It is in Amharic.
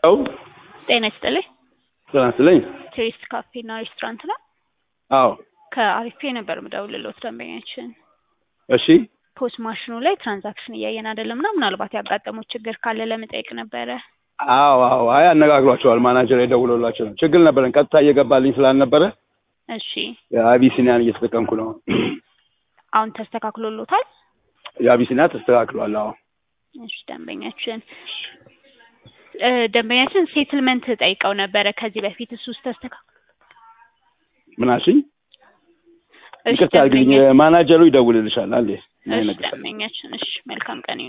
ው ጤና ይስጥልኝ። ጤና ይስጥልኝ። ቴሪስት ካፌ እና ሬስቶራንት ነው። አዎ ከአሪፌ ነበር ምደውልልዎት ደንበኛችን እሺ ፖስ ማሽኑ ላይ ትራንዛክሽን እያየን አይደለም እና ምናልባት ያጋጠሙት ችግር ካለ ለመጠየቅ ነበረ። አዎ አዎ አይ አነጋግሯቸዋል። ማናጀር የደውሎላቸው ነው። ችግር ነበረን ቀጥታ እየገባልኝ ስላልነበረ እሺ የአቢሲኒያን እየተጠቀምኩ ነው። አሁን ተስተካክሎሎታል? የአቢሲኒያ ተስተካክሏል። አዎ እሺ ደንበኛችን እ ደንበኛችን ሴትልመንት ጠይቀው ነበረ ከዚህ በፊት እሱስ ተስተካክሎ ምናሽኝ እሺ ይቅርታ አድርግልኝ። ደንበኛ- ማናጀሩ ይደውልልሻል። አንዴ እሺ ደንበኛችን እሺ መልካም ቀን